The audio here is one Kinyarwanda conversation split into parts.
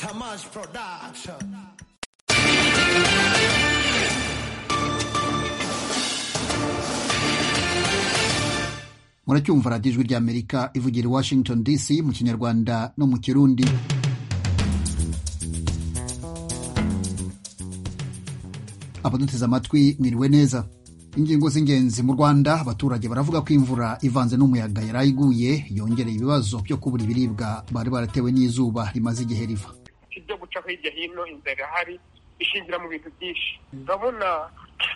Kamaz Production. muracyumva radiyo ijwi ry'amerika ivugira i washington dc mu kinyarwanda no mu kirundi abaduteze amatwi mwiriwe neza ingingo z'ingenzi mu rwanda abaturage baravuga ko imvura ivanze n'umuyaga yari iguye yongereye ibibazo byo kubura ibiribwa bari baratewe n'izuba rimaze igihe riva ibyo guca hirya hino inzara irahari ishingira mu bintu byinshi urabona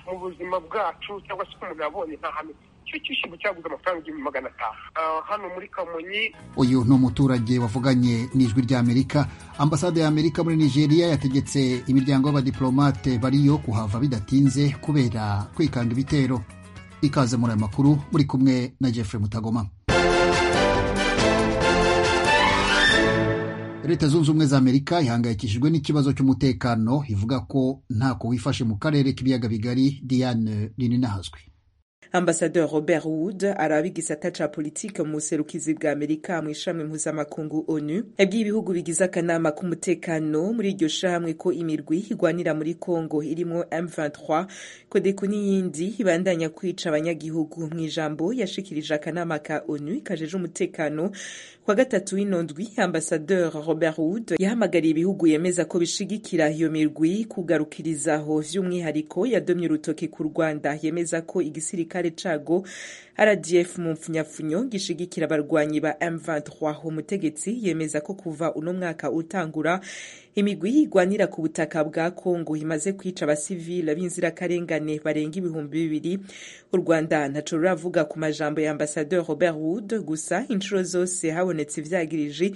mu buzima bwacu cyangwa se umuntu yabonye nta hantu icyo cyishyurwa cyaguze amafaranga igihumbi magana atanu Ah, hano muri kamonyi uyu ni umuturage wavuganye n'ijwi ry'amerika ambasade ya amerika muri nigeria yategetse imiryango y'abadiplomate bariyo kuhava bidatinze kubera kwikanga ibitero ikaze muri aya makuru muri kumwe na jeffrey mutagoma leta zunze ubumwe za amerika ihangayikishijwe n'ikibazo cy'umutekano ivuga ko ntako wifashe mu karere k'ibiyaga bigari diane rininahazwe Ambassadeur Robert Wood araba igisata ca politike mu buserukizi bwa Amerika mu ishami mpuzamakungu ONU yabwiye ibihugu bigize akanama k'umutekano muri iryo shirahamwe ko imirwi igwanira muri Congo irimwo M23 Kodeko n'iyindi ibandanya kwica abanyagihugu mu ijambo yashikirije akanama ka ONU kajeje umutekano kwa gatatu w'inondwi Ambassadeur Robert Wood yahamagariye ibihugu yemeza ko bishigikira iyo mirwi kugarukirizaho vy'umwihariko yadomye urutoki ku Rwanda yemeza ko igisiri gisirikare cago rdf mu mpfunyapfunyo gishigikira abarwanyi ba m23 umutegetsi yemeza ko kuva uno mwaka utangura imigwi igwanira ku butaka bwa kongo imaze kwica abasivile b'inzirakarengane barenga ibihumbi bibiri u rwanda ntaco ruravuga ku majambo ya ambasadeur robert wood gusa inshuro zose habonetse ivyagiriji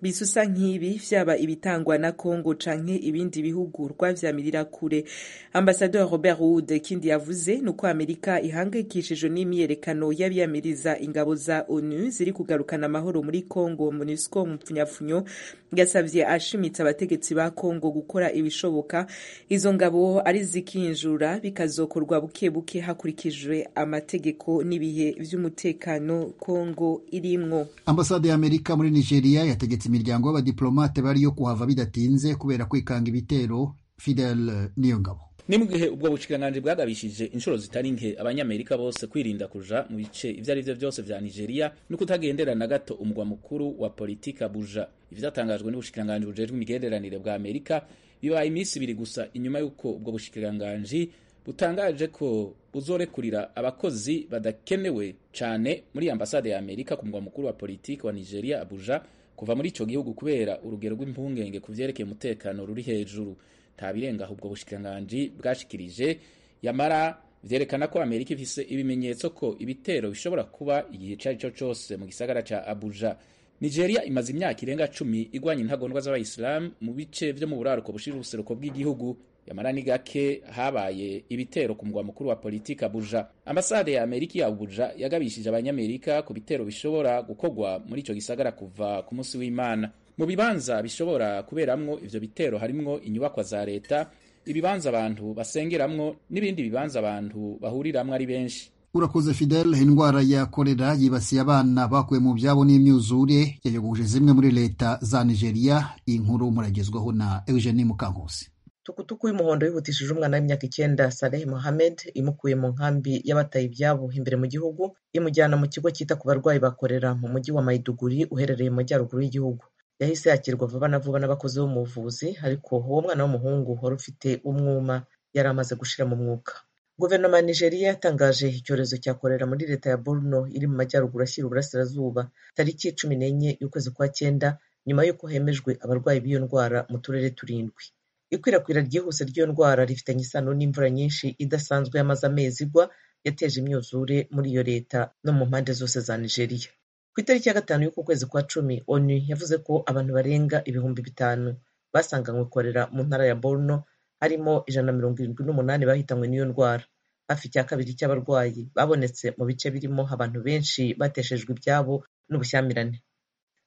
bisusa nk'ibi vyaba ibitangwa na Congo canke ibindi bihugu rwavyamirira kure Ambassadeur Robert Wood ikindi yavuze nuko Amerika ihangayikishijwe n'imyerekano y'abiyamiriza ingabo za ONU ziri kugarukana amahoro muri Congo MONUSCO mu mpfunyapfunyo yasavye ashimitse abategetsi ba Congo gukora ibishoboka izo ngabo ari zikinjura bikazokorwa buke buke hakurikijwe amategeko n'ibihe vy'umutekano Congo irimwo ambasade ya amerika muri nigeria yategetse imiryango y'abadiplomate bariyo kuhava bidatinze kubera kwikanga ibitero fidel niyongabo ni mu gihe ubwo bushikiranganji bwagabishije inshuro zitari nke abanyamerika bose kwirinda kuja mu bice ivyo ari vyo byose vya nigeria no kutagendera na gato umugwa mukuru wa politika buja ivyatangajwe n'ubushikiranganji bujejwe imigenderanire bwa amerika bibaye iminsi ibiri gusa inyuma y'uko ubwo bushikiranganji butangaje ko buzorekurira abakozi badakenewe cane muri ambasade ya amerika ku mugwa mukuru wa politiki wa nigeria abuja kuva muri ico gihugu kubera urugero rw'impungenge ku vyerekeye umutekano ruri hejuru nta birenga aho ubwo bushikiranganji bwashikirije yamara vyerekana ko amerika ifise ibimenyetso ko ibitero bishobora kuba igihe ico ari cyo cose mu gisagara ca abuja nigeria imaze imyaka irenga cumi igwanya intagondwa z'abayisilamu mu bice vyo mu buraruko bushirira ubuseruko bw'igihugu yamara ni gake habaye ibitero ku mugwa mukuru wa politiki abuja ambasade ya amerika ya abuja yagabishije abanyamerika ku bitero bishobora gukorwa muri ico gisagara kuva ku munsi w'imana mu bibanza bishobora kuberamwo ivyo bitero harimwo inyubakwa za leta ibibanza abantu basengeramwo n'ibindi bibanza abantu bahuriramwo ari benshi urakoze fidel indwara ya korera yibasiye abana bakuwe mu byabo n'imyuzure yayogoje zimwe muri leta za nigeria iyi nkuru muragezwaho na eugenie mukankusi tukutuku y'umuhondo yihutishije umwana w'imyaka icyenda Saleh Mohamed imukuye mu nkambi y'abataye ibyabo imbere mu gihugu imujyana mu kigo cyita ku barwayi bakorera mu mujyi wa Maiduguri uherereye mu majyaruguru y'igihugu yahise yakirwa vuba na vuba n'abakozi b'umuvuzi ariko uwo mwana w'umuhungu wari ufite umwuma yari amaze gushira mu mwuka guverinoma ya nigeria yatangaje icyorezo cya korera muri leta ya borno iri mu majyaruguru ashyira uburasirazuba tariki cumi n'enye y'ukwezi kwa cyenda nyuma y'uko hemejwe abarwayi b'iyo ndwara mu turere turindwi ikwirakwira ryihuse ry'iyo ndwara rifitanye isano n'imvura nyinshi idasanzwe y'amaze amezi igwa yateje imyuzure muri iyo leta no mu mpande zose za nigeria ku itariki ya gatanu y'uku kwezi kwa cumi onu yavuze ko abantu barenga ibihumbi bitanu basanganywe korera mu ntara ya borno harimo ijana na mirongo irindwi n'umunani bahitanywe n'iyo ndwara hafi icya kabiri cy'abarwayi babonetse mu bice birimo abantu benshi bateshejwe ibyabo n'ubushyamirane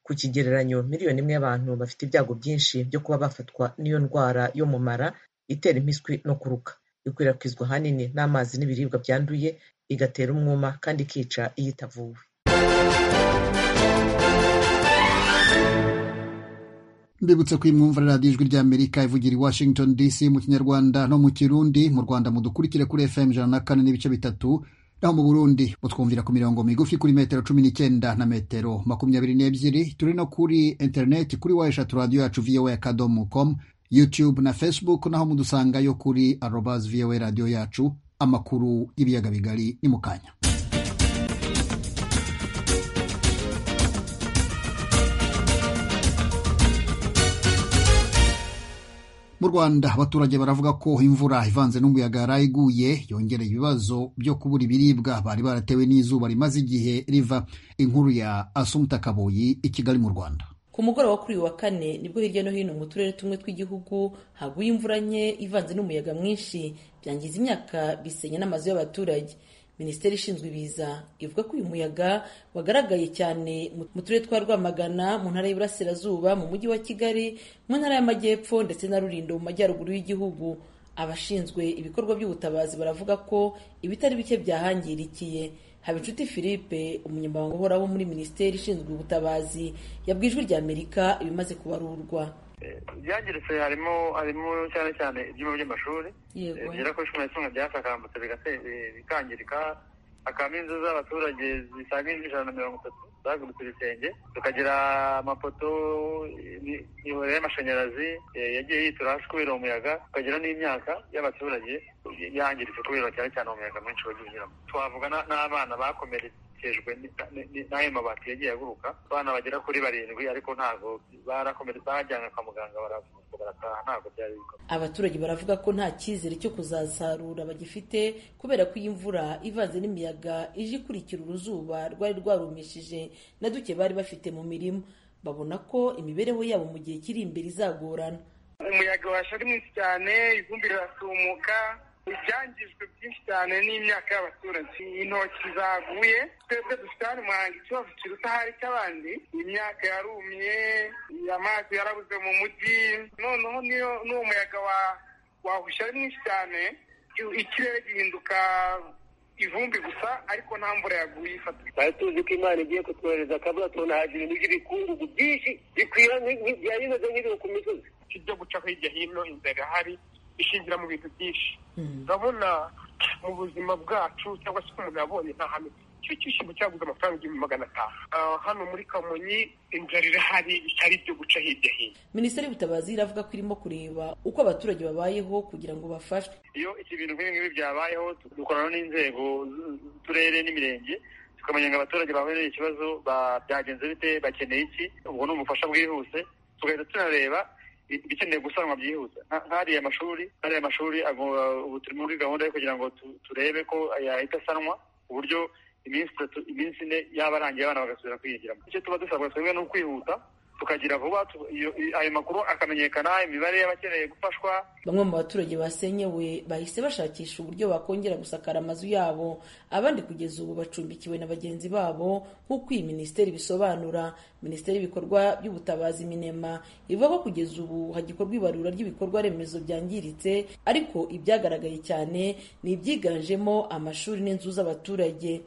ku kigereranyo miliyoni imwe y'abantu bafite ibyago byinshi byo kuba bafatwa n'iyo ndwara yo mu mara itera impiswi no kuruka ikwirakwizwa ahanini n'amazi n'ibiribwa byanduye igatera umwuma kandi ikica iyo itavuwe mbibutse ko imwumvara radiyo ijwi ry'amerika ivugira i washington dc mu kinyarwanda no mu kirundi mu rwanda mudukurikire kuri fm ijana na kane n'ibice bitatu naho mu burundi mutwumvira ku mirongo migufi kuri metero cumi n'icyenda na metero makumyabiri n'ebyiri turi no kuri interineti kuri wa eshatu radiyo yacu voa akadomo com youtube na facebook naho mudusangayo kuri arobas voa radiyo yacu amakuru y'ibiyaga bigari ni mu kanya mu rwanda abaturage baravuga ko imvura ivanze n'umuyaga yari iguye yongera ibibazo byo kubura ibiribwa bari baratewe n'izuba rimaze igihe riva inkuru ya asumuta kaboyi i kigali mu rwanda ku mugoroba kuri uyu wa kane nibwo hirya no hino mu turere tumwe tw'igihugu haguye imvura nke ivanze n'umuyaga mwinshi byangiza imyaka bisenya n'amazu y'abaturage minisiteri ishinzwe ibiza ivuga ko uyu muyaga wagaragaye cyane mu turere twa rwamagana mu ntara y'iburasirazuba mu mujyi wa kigali mu ntara y'amajyepfo ndetse na rulindo mu majyaruguru y'igihugu abashinzwe ibikorwa by'ubutabazi baravuga ko ibitari bike byahangirikiye habinshuti philippe umunyamabanga uhoraho muri minisiteri ishinzwe ubutabazi yabwiye ijwi ry'amerika ibimaze kubarurwa ibyangiritse harimo harimo cyane cyane ibyumba by'amashuri bigera kuri cumi na kimwe byasakambutse bikangirika hakabamo inzu z'abaturage zisaga ijana na mirongo itatu zagurutse ibisenge tukagira amapoto imiyoboro y'amashanyarazi yagiye yitura hasi kubera umuyaga tukagira n'imyaka y'abaturage yangiritse kubera cyane cyane umuyaga mwinshi wagiye unyuramo twavuga n'abana bakomeretse bakijwe n'ayo mabati yagiye aguruka abana bagera kuri barindwi ariko ntabwo barakomeretse bajyanywe kwa muganga baravurwa barataha ntabwo byari bikomeye abaturage baravuga ko nta cyizere cyo kuzasarura bagifite kubera ko iyi mvura ivanze n'imiyaga ije ikurikira uruzuba rwari rwarumishije na duke bari bafite mu mirima babona ko imibereho yabo mu gihe kiri imbere izagorana umuyaga washa ari mwinshi cyane ivumbi riratumuka ibyangijwe byinshi cyane n'imyaka y'abaturage intoki zaguye twebwe dufite hano muhanga ikibazo kiruta ahari cy'abandi imyaka yarumiye amazi yarabuze mu mujyi noneho niyo n'uwo muyaga wahushya ari mwinshi cyane ikirere gihinduka ivumbi gusa ariko nta mvura yaguye ifata twari tuzi ko imana igiye kutwohereza akabura tunahagira ibintu by'ibikungugu byinshi bikwira byari bimeze nk'ibihu ku misozi ibyo gucaho hirya hino inzara hari ishingira mu bintu byinshi urabona mu buzima bwacu cyangwa se umuntu yabonye nta hame icyo cyishyimbo cyaguze amafaranga igihumbi magana atanu hano muri kamonyi inzara irahari itari ibyo guca hirya hino minisiteri y'ubutabazi iravuga ko irimo kureba uko abaturage babayeho kugira ngo bafashwe iyo ibintu nk'ibi ngibi byabayeho dukorana n'inzego z'uturere n'imirenge tukamenya ngo abaturage bahuye n'iki kibazo byagenze bite bakeneye iki ubwo ni ubufasha bwihuse tugahita tunareba ibikeneye gusanwa byihuta hariya amashuri hariya amashuri ubu turi muri gahunda yo kugira ngo turebe ko yahita asanwa ku buryo iminsi itatu iminsi ine yaba arangiye abana bagasubira kwigiramo icyo tuba dusabwa twebwe ni ukwihuta tukagira vuba ayo makuru akamenyekana imibare y'abakeneye gufashwa bamwe mu baturage basenyewe bahise bashakisha uburyo bakongera gusakara amazu yabo abandi kugeza ubu bacumbikiwe na bagenzi babo nk'uko iyi minisiteri bisobanura minisiteri y'ibikorwa by'ubutabazi minema ivuga ko kugeza ubu hagikorwa ibarura ry'ibikorwa remezo byangiritse ariko ibyagaragaye cyane ni ibyiganjemo amashuri n'inzu z'abaturage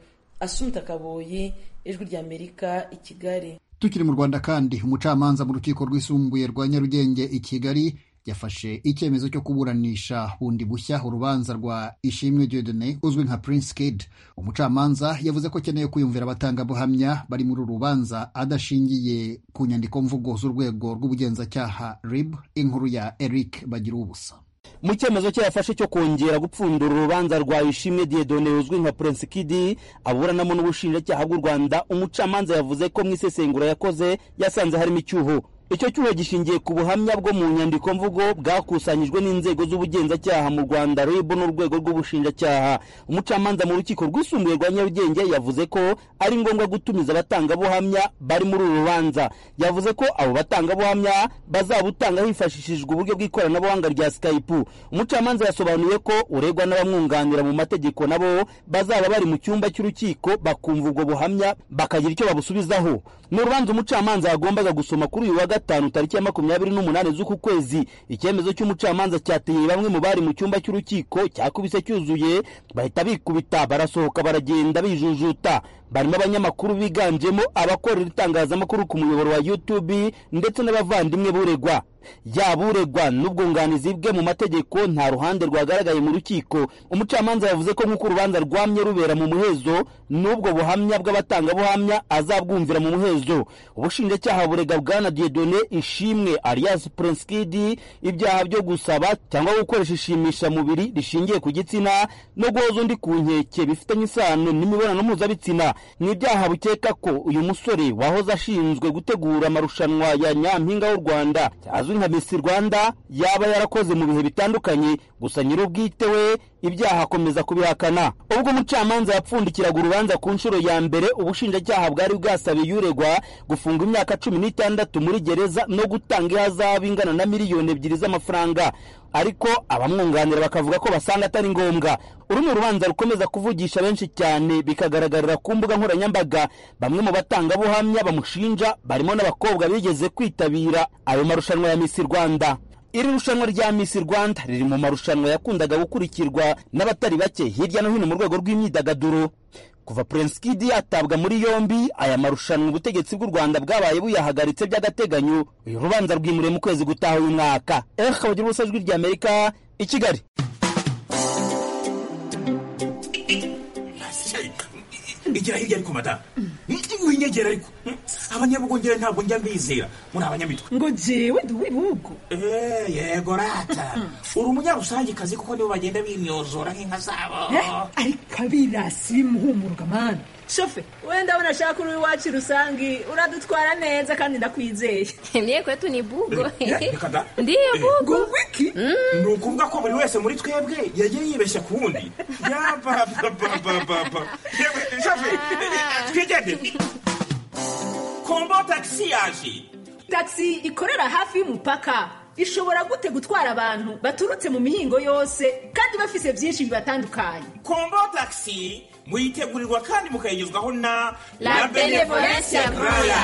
asumta kaboyi ijwi ry'amerika i kigali tukiri mu rwanda kandi umucamanza mu rukiko rwisumbuye rwa nyarugenge i kigali yafashe icyemezo cyo kuburanisha bundi bushya urubanza rwa ishimwe diodone uzwi nka prince kid umucamanza yavuze ko akeneye kwiyumvira abatangabuhamya bari muri uru rubanza adashingiye ku nyandiko mvugo z'urwego rw'ubugenzacyaha rib inkuru ya eric bagira ubusa mu cyemezo cye yafashe cyo kongera gupfundura urubanza rwa ishimwe diedone uzwi nka prince kidi aburanamo n'ubushinjacyaha bw'u rwanda umucamanza yavuze ko mu isesengura yakoze yasanze harimo icyuho icyo cyuho gishingiye ku buhamya bwo mu nyandiko mvugo bwakusanyijwe n'inzego z'ubugenzacyaha mu rwanda rib n'urwego rw'ubushinjacyaha umucamanza mu rukiko rwisumbuye rwa nyarugenge yavuze ko ari ngombwa gutumiza abatangabuhamya bari muri uru rubanza yavuze ko abo batangabuhamya bazabutanga hifashishijwe uburyo bw'ikoranabuhanga rya skype umucamanza yasobanuye ko uregwa n'abamwunganira mu mategeko nabo bazaba bari mu cyumba cy'urukiko bakumva ubwo buhamya bakagira icyo babusubizaho ni urubanza umucamanza yagombaga gusoma kuri uyu wa gatanu tariki ya makumyabiri n'umunani z'uku kwezi icyemezo cy'umucamanza cyateye bamwe mu bari mu cyumba cy'urukiko cyakubise cyuzuye bahita bikubita barasohoka baragenda bijujuta barimo abanyamakuru biganjemo abakorera itangazamakuru ku muyoboro wa YouTube ndetse n'abavandimwe buregwa yaba uregwa n'ubwunganizi bwe mu mategeko nta ruhande rwagaragaye mu rukiko umucamanza yavuze ko nk'uko urubanza rwamye rubera mu muhezo n'ubwo buhamya bw'abatangabuhamya azabwumvira mu muhezo ubushinjacyaha burega bwana diedone ishimwe alias prinskidi ibyaha byo gusaba cyangwa gukoresha ishimisha mubiri rishingiye ku gitsina no guhoza undi ku nkeke bifitanye isano n'imibonano mpuzabitsina ni ibyaha bukeka ko uyu musore wahoze ashinzwe gutegura amarushanwa ya nyampinga w'u rwanda azwi nka misi rwanda yaba yarakoze mu bihe bitandukanye gusa nyir'ubwite we ibyaha akomeza kubihakana ubwo umucamanza yapfundikiraga urubanza ku nshuro ya mbere ubushinjacyaha bwari bwasabiye uregwa gufunga imyaka cumi n'itandatu muri gereza no gutanga ihazabu ingana na miliyoni ebyiri z'amafaranga ariko abamwunganira bakavuga ko basanga atari ngombwa uru ni urubanza rukomeza kuvugisha benshi cyane bikagaragarira ku mbuga nkoranyambaga bamwe mu batangabuhamya bamushinja barimo n'abakobwa bigeze kwitabira ayo marushanwa ya misi rwanda iri rushanwa rya misi rwanda riri mu marushanwa yakundaga gukurikirwa n'abatari bake hirya no hino mu rwego rw'imyidagaduro kuva prince kidi yatabwa muri yombi aya marushanwa ubutegetsi bw'u rwanda bwabaye buyahagaritse by'agateganyo uyu rubanza rwimuriwe mu kwezi gutaha uyu mwaka ehe bagira ubusa jwi rya amerika i kigali igera hirya ariko madamu winyegera ariko abanyabugongera ntabwo njya mbizera muri abanyamitwe ngo jewe duwibugo yego rata uri umunyarusangikazi kuko nibo bagenda bimyozora nk'inka zabo ariko abirasi bimuhumurwa mani shofe wenda unashaka uri iwacu rusangi uradutwara neza kandi ndakwizeye mye kwetu ni bugo ndiyo bugo wiki ni ukuvuga ko buri wese muri twebwe yagiye yibeshya ku wundi yapapapapapa shofe twigende kombo tagisi yaje tagisi ikorera hafi y'umupaka ishobora gute gutwara abantu baturutse mu mihingo yose kandi bafise byinshi bibatandukanye kombo tagisi muyitegurirwa kandi mukayigezwaho na la benevolence groya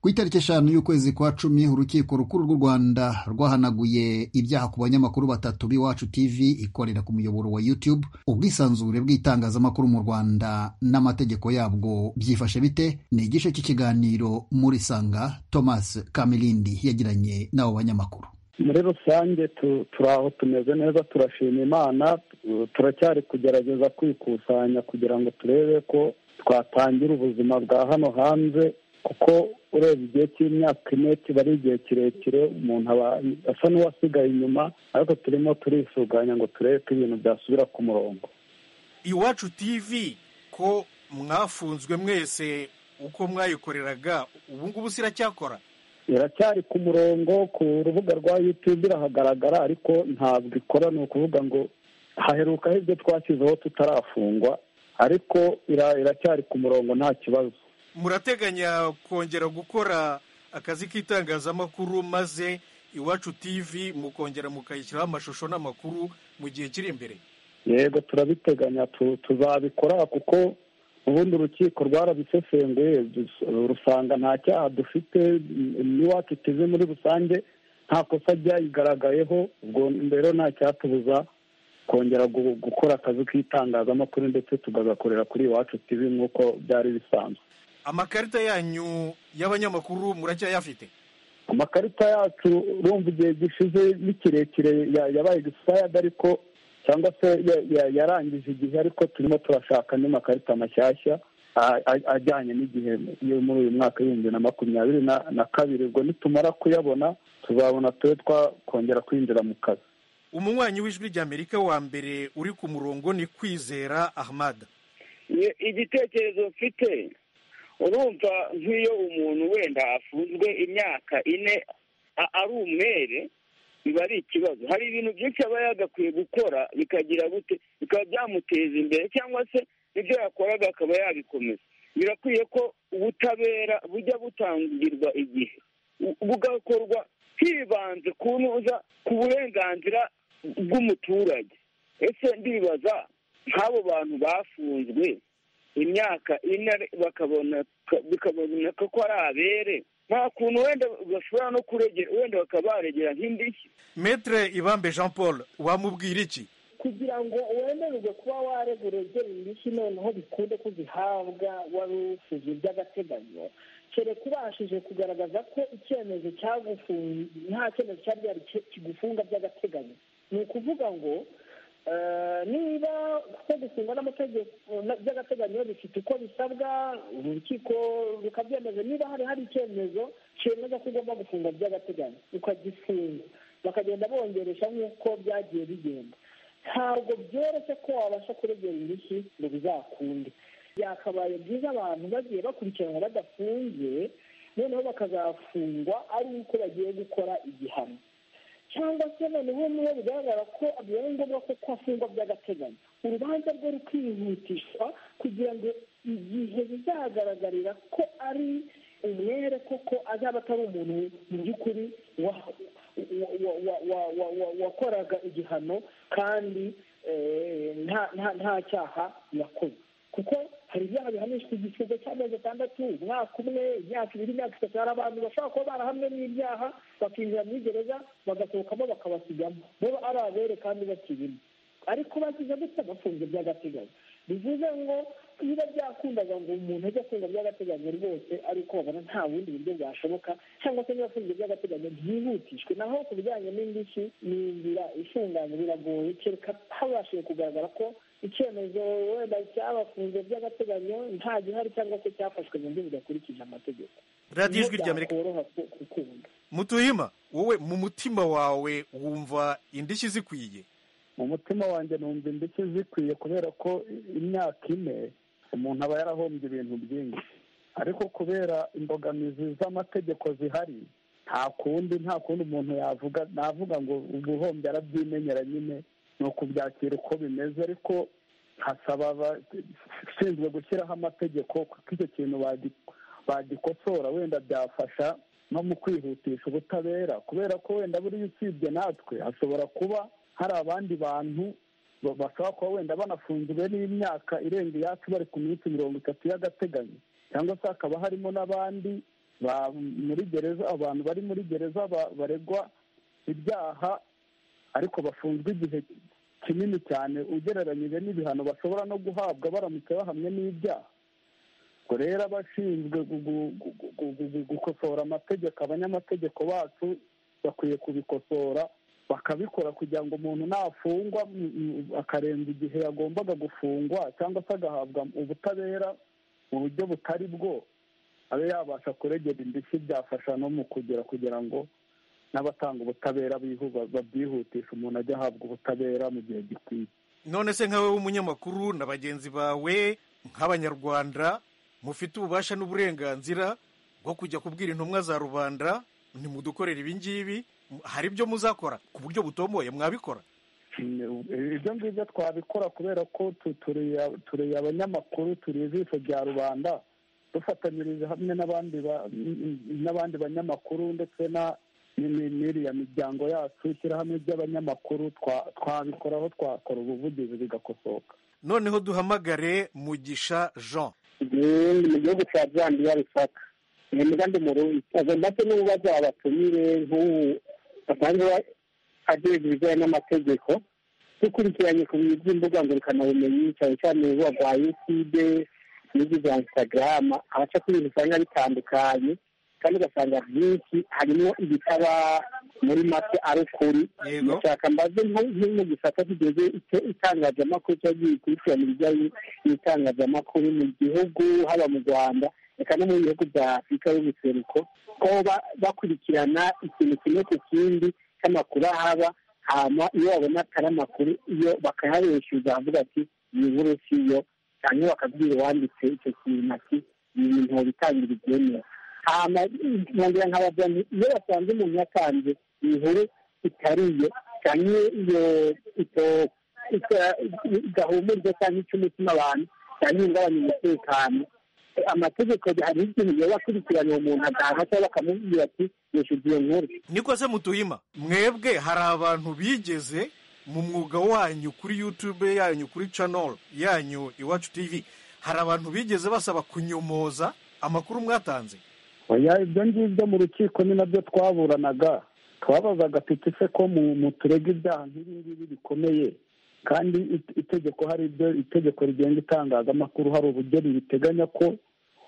ku itariki eshanu y'ukwezi kwa cumi urukiko rukuru rw'u rwanda rwahanaguye ibyaha ku banyamakuru batatu b'iwacu tv ikorera ku muyoboro wa youtube ubwisanzure bw'itangazamakuru mu rwanda n'amategeko yabwo byifashe bite ni igice cy'ikiganiro muri sanga thomas kamirindi yagiranye n'abo banyamakuru muri rusange turi aho tumeze neza turashima imana turacyari kugerageza kwikusanya kugira ngo turebe ko twatangira ubuzima bwa hano hanze kuko ureba igihe cy'imyaka ine kiba ari igihe kirekire umuntu aba asa n'uwasigaye inyuma ariko turimo turisuganya ngo turebe ko ibintu byasubira ku murongo iwacu tivi ko mwafunzwe mwese uko mwayikoreraga ubu ngubu siracyakora iracyari ku murongo ku rubuga rwa yutube irahagaragara ariko ntabwo ikora ni ukuvuga ngo haherukaho ibyo twashyizeho tutarafungwa ariko iracyari ku murongo nta kibazo murateganya kongera gukora akazi k'itangazamakuru maze iwacu tivi mukongera mukayishyiraho amashusho n'amakuru mu gihe kiri imbere yego turabiteganya tuzabikora kuko ubundi urukiko rwarabisesenguye rusanga nta cyaha dufite n'iwacu tivi muri rusange nta kosa ryayigaragayeho ubwo mbere nta cyatubuza kongera gukora akazi k'itangazamakuru ndetse tukagakorera kuri iwacu tivi nk'uko byari bisanzwe amakarita yanyu y'abanyamakuru muracyayafite amakarita yacu urumva igihe gishize ni kirekire yabaye expired ariko cyangwa se yarangije igihe ariko turimo turashaka andi makarita mashyashya ajyanye n'igihe yo muri uyu mwaka w'ibihumbi na makumyabiri na kabiri ubwo nitumara kuyabona tuzabona tube twakongera kwinjira mu kazi umunywanyi w'ijwi ry'amerika wa mbere uri ku murongo ni kwizera ahmada igitekerezo mfite urumva nk'iyo umuntu wenda afunzwe imyaka ine ari umwere biba ari ikibazo hari ibintu byinshi aba yagakwiye gukora bikagira gute bikaba byamuteza imbere cyangwa se ibyo yakoraga akaba yabikomeza birakwiye ko ubutabera bujya butangirwa igihe bugakorwa hibanze kunoza ku burenganzira bw'umuturage ese ndibaza nk'abo bantu bafunzwe imyaka ine bikaboneka ko ari abere nta kuntu wenda bashobora no kuregera wenda bakaba baregera nk'indishyi metre ibambe jean paul wamubwira iki kugira ngo wemererwe kuba waregura urugero indishyi noneho bikunde ko zihabwa wari ufuje by'agateganyo kereka ubashije kugaragaza ko icyemezo cyagufunga nta cyemezo cyari gihari kigufunga by'agateganyo ni ukuvuga ngo niba ko gufungwa n'amategeko by'agateganyo bifite uko bisabwa urukiko rukabyemeza niba hari hari icyemezo cyemeza ko ugomba gufunga by'agateganyo ukagifunga bakagenda bongeresha nk'uko byagiye bigenda ntabwo byoroshye ko wabasha kuregera indishyi ngo bizakunde byakabaye byiza abantu bagiye bakurikiranwa badafungiye noneho bakazafungwa ari uko bagiye gukora igihano cyangwa se noneho niyo bigaragara ko bibaye ngombwa ko kwafungwa by'agateganyo urubanza rwe rukihutishwa kugira ngo igihe bizagaragarira ko ari umwere koko azaba atari umuntu mu by'ukuri wakoraga igihano kandi nta cyaha yakoze kuko hari ibyaha bihanishwa igisigo cy'amezi atandatu umwaka umwe imyaka ibiri imyaka itatu hari abantu bashobora kuba barahamwe n'ibyaha bakinjira muri gereza bagasohokamo bakabasigamo bo ari abere kandi bakirimo ariko bagize gutya bafunze by'agateganyo bivuze ngo biba byakundaga ngo umuntu ajye afunga by'agateganyo rwose ariko babona nta bundi buryo bwashoboka cyangwa se niba afunze by'agateganyo byihutishwe naho ku bijyanye n'indishyi ni inzira ifunganye biragoye kereka habashije kugaragara ko icyemezo wenda cyabafunze by'agateganyo nta gihari cyangwa se cyafashwe mu buryo budakurikije amategeko radiyo ijwi rya amerika mutuhima wowe mu mutima wawe wumva indishyi zikwiye mu mutima wanjye numva indishyi zikwiye kubera ko imyaka ine umuntu aba yarahombye ibintu byinshi ariko kubera imbogamizi z'amategeko zihari nta kundi nta kundi umuntu yavuga navuga ngo ubuhombye arabyimenyera nyine ni ukubyakira uko bimeze ariko hasaba abashinzwe gushyiraho amategeko kuko icyo kintu bagikosora wenda byafasha no mu kwihutisha ubutabera kubera ko wenda buriya usibye natwe hashobora kuba hari abandi bantu bashobora kuba wenda banafungiwe n'imyaka irenga iyacu bari ku minsi mirongo itatu y'agateganyo cyangwa se hakaba harimo n'abandi muri gereza abantu bari muri gereza baregwa ibyaha ariko bafunzwe igihe kinini cyane ugereranyije n'ibihano bashobora no guhabwa baramutse bahamwe n'ibyaha ubwo rero abashinzwe gukosora amategeko abanyamategeko bacu bakwiye kubikosora bakabikora kugira ngo umuntu nafungwa akarenza igihe yagombaga gufungwa cyangwa se agahabwa ubutabera mu buryo butari bwo abe yabasha kuregera indishyi byafasha no mu kugira kugira ngo n'abatanga ubutabera babyihutisha umuntu ajya ahabwa ubutabera mu gihe gikwiye none se nkawe w'umunyamakuru na bagenzi bawe nk'abanyarwanda mufite ububasha n'uburenganzira bwo kujya kubwira intumwa za rubanda ntimudukorere ibi ngibi hari ibyo muzakora ku buryo butomoye mwabikora ibyo ngibyo twabikora kubera ko turi abanyamakuru turi ijisho rya rubanda dufatanyirije hamwe n'abandi banyamakuru ndetse n'iriya miryango yacu ishyirahamwe ry'abanyamakuru twabikora aho twakora ubuvugizi bigakosoka noneho duhamagare mugisha jean ni mu gihugu cya zandiya bisaka ni umugambi murundi agomba se n'ububazo abatumire nk'ubu basanzwe agenga ibijyanye n'amategeko dukurikiranye ku bintu by'imbuga ngurukanabumenyi cyane cyane urubuga rwa yutube n'ibyo bya instagram abaca ku bintu usanga bitandukanye kandi ugasanga byinshi harimo ibitaba muri make ari ukuri ndashaka mbaze nko mu gisata kigeze itangazamakuru cyangwa gikurikirana ibijyanye n'itangazamakuru mu gihugu haba mu rwanda reka no mu bihugu bya afurika y'ubuseruko ko bakurikirana ikintu kimwe ku kindi cy'amakuru ahaba hama iyo babona atari amakuru iyo bakayareshyuza avuga ati iyi nkuru si yo cyangwa bakabwira uwanditse icyo kintu ati ni ibintu bitangira ibyemewe hama nkongera nkabaza iyo basanze umuntu yatanze inkuru itari iyo cyangwa iyo gahumuriza cyangwa icy'umutima abantu cyangwa ingabanya umutekano amategeko hari ikintu biba bakurikiranye umuntu agahana cyangwa bakamubwira ati yishyuza iyo nkuru niko se mutuhima mwebwe hari abantu bigeze mu mwuga wanyu kuri yutube yanyu kuri canoro yanyu iwacu tivi hari abantu bigeze basaba kunyomoza amakuru mwatanze ibyo ngibyo mu rukiko ni nabyo twaburanaga twabazaga tuti se ko mu turega ibyaha nk'ibi ngibi bikomeye kandi itegeko hari ibyo itegeko rigenga itangazamakuru hari uburyo ribiteganya ko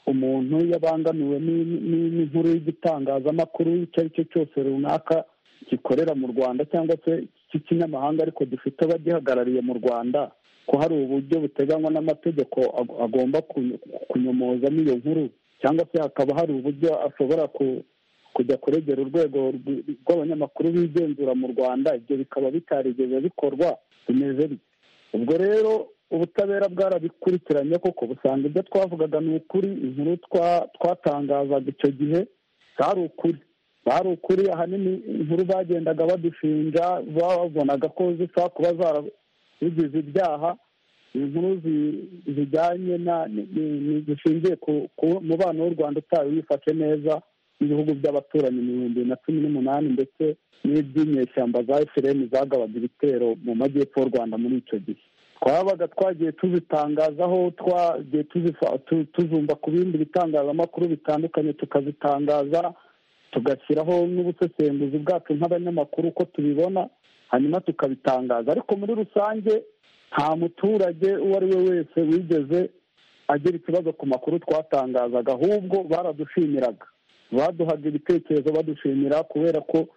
umuntu yabangamiwe n'inkuru y'igitangazamakuru icyo ari cyo cyose runaka gikorera mu rwanda cyangwa se cy'ikinyamahanga ariko gifite abagihagarariye mu rwanda ko hari uburyo buteganywa n'amategeko agomba kunyomozamo iyo nkuru cyangwa se hakaba hari uburyo ashobora kujya kuregera urwego rw'abanyamakuru bigenzura mu rwanda ibyo bikaba bitarigeze bikorwa bimeze bityo ubwo rero ubutabera bwarabikurikiranye koko busanga ibyo twavugaga ni ukuri inkuru twatangazaga icyo gihe zari ukuri bari ukuri ahanini inkuru bagendaga badushinja babonaga ko zishobora kuba zarabigize ibyaha inkuru zijyanye zishingiye ku mubano w'u rwanda utayo wifashe neza n'ibihugu by'abaturanyi ibihumbi na cumi n'umunani ndetse n'iby'inyeshyamba za efuperi zagabaga ibitero mu majyepfo y'u rwanda muri icyo gihe twabaga twagiye tuzitangazaho twagiye tuzumva ku bindi bitangazamakuru bitandukanye tukazitangaza tugashyiraho n'ubusesenguzi bwacu nk'abanyamakuru uko tubibona hanyuma tukabitangaza ariko muri rusange nta muturage uwo ari we wese wigeze agira ikibazo ku makuru twatangazaga ahubwo baradushimiraga baduhaga ibitekerezo badushimira kubera ko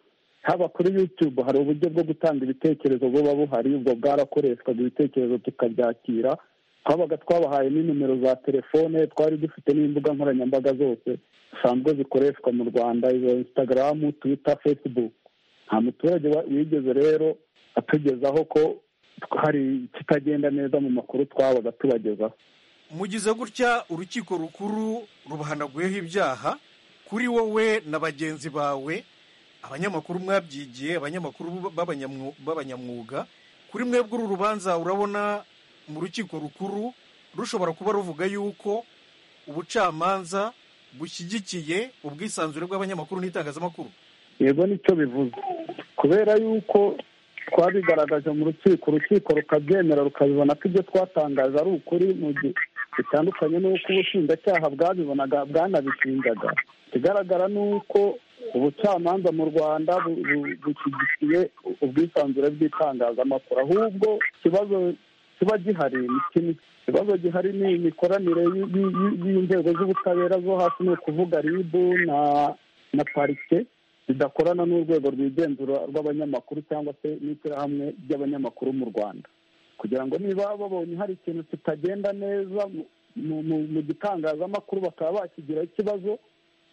haba kuri yutube hari uburyo bwo gutanga ibitekerezo buba buhari ubwo bwarakoreshwaga ibitekerezo tukabyakira twabaga twabahaye nimero za telefone twari dufite n'imbuga nkoranyambaga zose zisanzwe zikoreshwa mu rwanda izo insitagaramu twita fesibuku nta muturage wigeze rero atugezaho ko hari ikitagenda neza mu makuru twabaga tubagezaho mugize gutya urukiko rukuru rubahanaguyeho ibyaha kuri wowe na bagenzi bawe abanyamakuru mwabyigiye abanyamakuru b'abanyamwuga kuri mwebwe uru rubanza urabona mu rukiko rukuru rushobora kuba ruvuga yuko ubucamanza bushyigikiye ubwisanzure bw'abanyamakuru n'itangazamakuru yego nicyo bivuze kubera yuko twabigaragaje mu rukiko urukiko rukabyemera rukabibona ko ibyo twatangaje ari ukuri mu gihe bitandukanye n'uko ubushinjacyaha bwabibonaga bwanabishinjaga ikigaragara ni uko ubucamanza mu rwanda bushyigikiye ubwisanzure bw'itangazamakuru ahubwo ikibazo kiba gihari ikibazo gihari ni imikoranire y'inzego z'ubutabera zo hasi ni ukuvuga ribu na parike zidakorana n'urwego rwigenzura rw'abanyamakuru cyangwa se n'ishyirahamwe ry'abanyamakuru mu rwanda kugira ngo niba babonye hari ikintu kitagenda neza mu gitangazamakuru bakaba bakigiraho ikibazo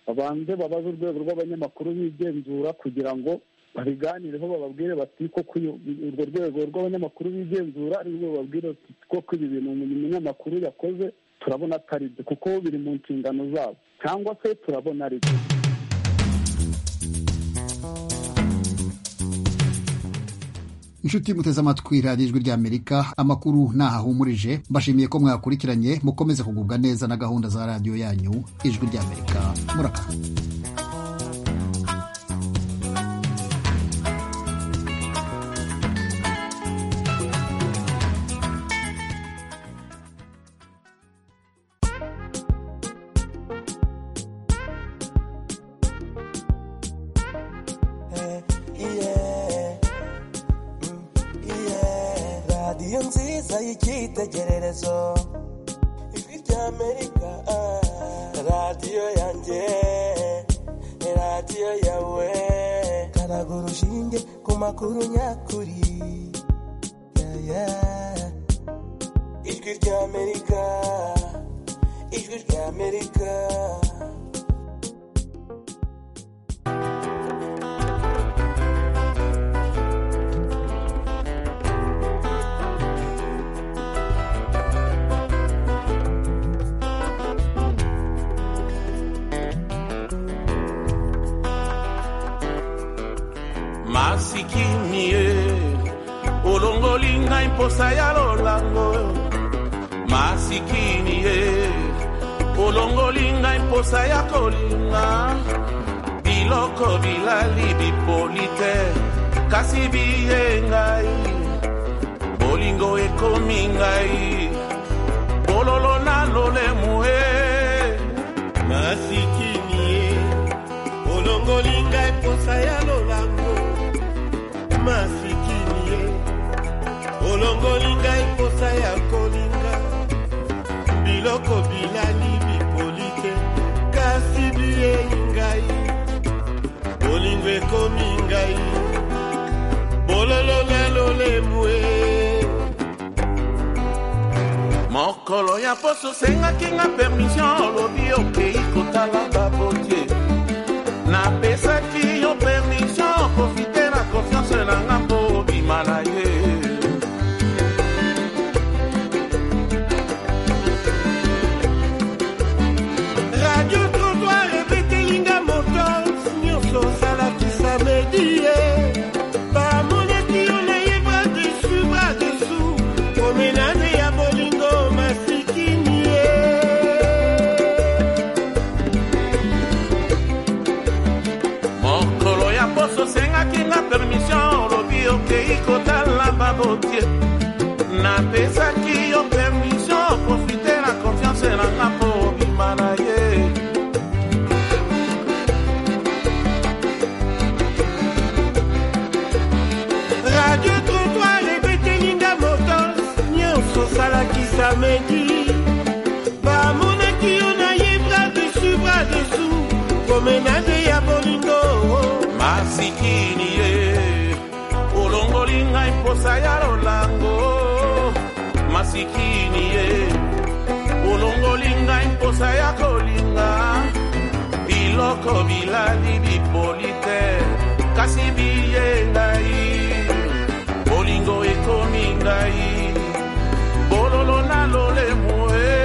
babanze babaze urwego rw'abanyamakuru bigenzura kugira ngo babiganireho bababwire bati koko urwo rwego rw'abanyamakuru bigenzura ari rwo bababwire bati koko ibi bintu umunyamakuru yakoze turabona atari byo kuko biri mu nshingano zabo cyangwa se turabona ari byo inshuti muteze amatwi radiyo ijwi ry'amerika amakuru ntahahumurije mbashimiye ko mwakurikiranye mukomeze kugubwa neza na gahunda za radiyo yanyu ijwi ry'amerika murakoze masikinie olongoli ngai mposa ya lolango masikinie olongoli ngai mposa ya kolinga biloko bilali bipoli te kasi biye ngai bolingo ekomi ngai bololo nanu nalolemuhe masikini ye olongoli ngai posa ya lolango masikini ye olongoli ngai posa ya kolinga biloko bilali bipoli te kasi biyei ngai bolingo ekomi ngai bololo na lolemu e mokolo ya poso osengaki nga permission olobi okei kotala babotie napesaki yo permission profite na konfiance na nga mpo obima na ye radio trotoir ebetelinga moto nyonso osalakisa medie bamonaki yo naye bradesu bradesu komenane ya bolingo masikini ye mokolo ya poso osengaki nga permission olobi okei kotala babotie napesaki yo permission profite na konfiance na nga mpo obima na ye radio trotoir ebetelinga motos nyonso osalakisa medi bamonaki yo naye bradesu bradesu komenane ya bolingo masikini ye olongoli ngai mposa ya lolango masikini ye olongoli ngai mposa ya kolinga biloko bilali bipoli te kasi biye ngai bolingo ekomi ngai bololo na lolemo e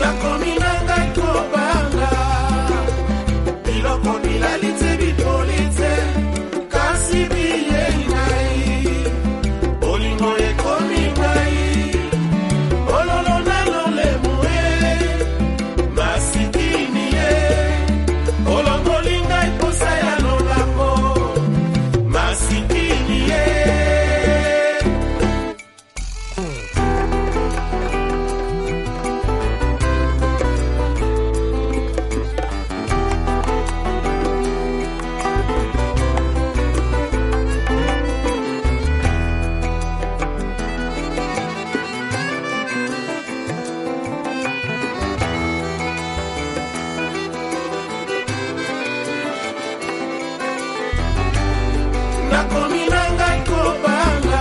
nakomi na ngai kobanga biloko bilali te bipoli te kasi biyei ngai bolingo ekomi ngai bololo na lolemo e masikini ye olongoli ngai posa ya lolango masikini ye nakomi na ngai kobanga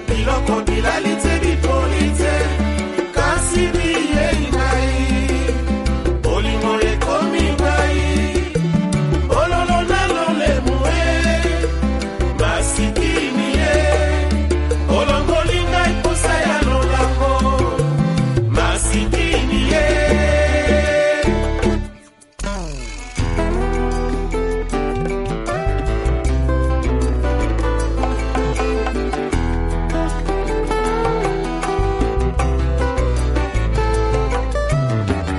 biloko bilali te bipoli te kasi biyei ngai bolingo ekomi ngai bololo na lolemo e masikini ye olongoli ngai posa ya lolango masikini ye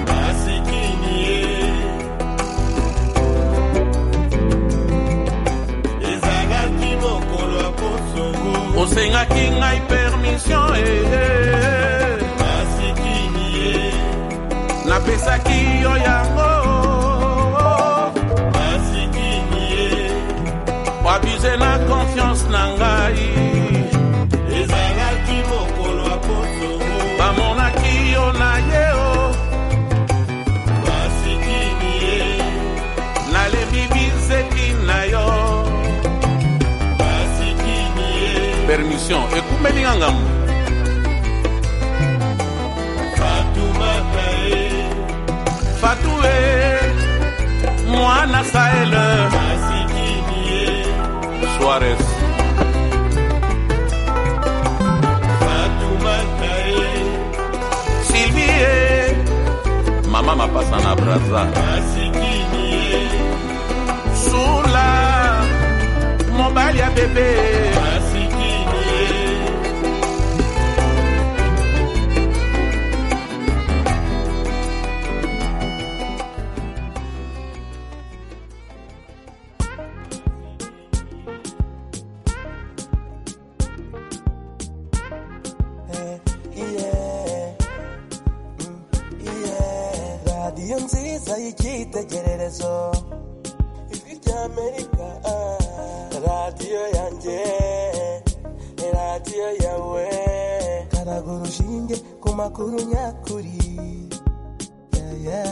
masikini ye ezalaki mokolo ya posongo osengaki ngai permission ee masikini ye napesaki yo yango masikini ye oabize na konfiance na ngai ezalaki mokolo ya posongo bamonaki yo na ye o masikini ye nalembi bizeki na yo masikini ye permission ekumeli nga ngambo fatumata ye fatue mwana saele masikini ye suarez fatumata ye silvie mama mapasa na braza masikini ye sula mobali ya bebe masikini ye yeah. nziza y'icyitegererezo ijwi ry'amerika radiyo yanjye radiyo yawe karaga urushinge ku makuru nyakuri Yeah, yeah.